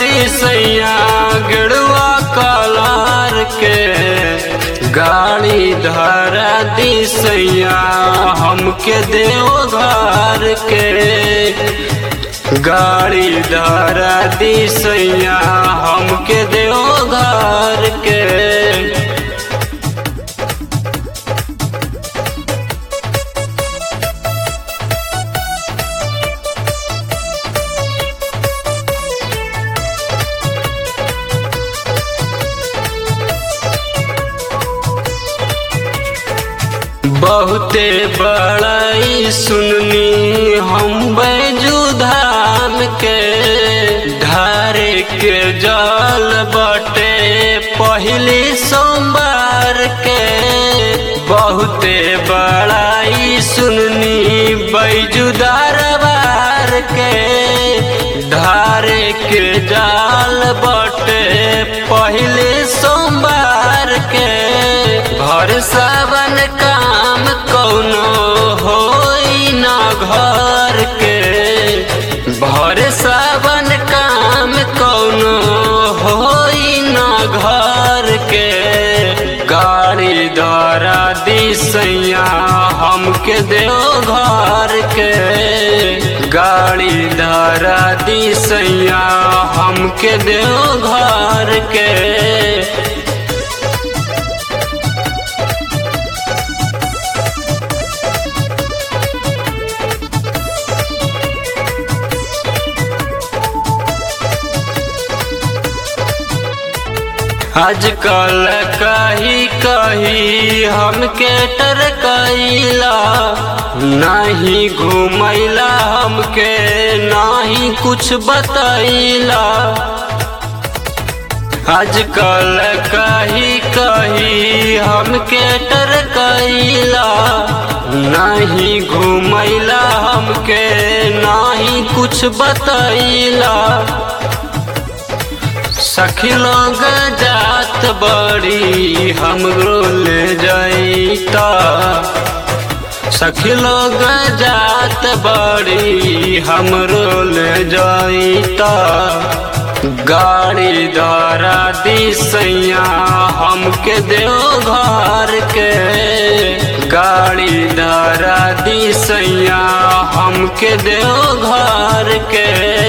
दिसैया गिड़वा colour के गाड़ी धरा दिसैया हमके देव घर के गाड़ी धरा दिसैया हमके देव घर के बहुते बड़ाई सुननी हम बैजू धाम के धारे के जल बटे पहली सोमवार के बहुते बड़ाई सुननी बैजू दरबार के धारे के जाल बटे पहले सोमवार के भर सावन काम कौनो होई ना घर के भर सावन काम कौनो होई ना घर के गाड़ी द्वारा दिसैया हमके देव घर के गाड़ी द्वारा दिसैया हमके देव घर के आजकल कही कही हमके टरकैला नहीं घुमैला हमके नहीं कुछ बतैला आजकल कही कही हमके टरकैला नहीं घुमैला हमके नहीं कुछ बतैला सखी लोग जात बड़ी हमरो ले जाइता सखी लोग जात बड़ी हमरो ले जाइता गाड़ी द्वारा दिसैया हमके देव घर के गाड़ी द्वारा दिसैया हमके देव घर के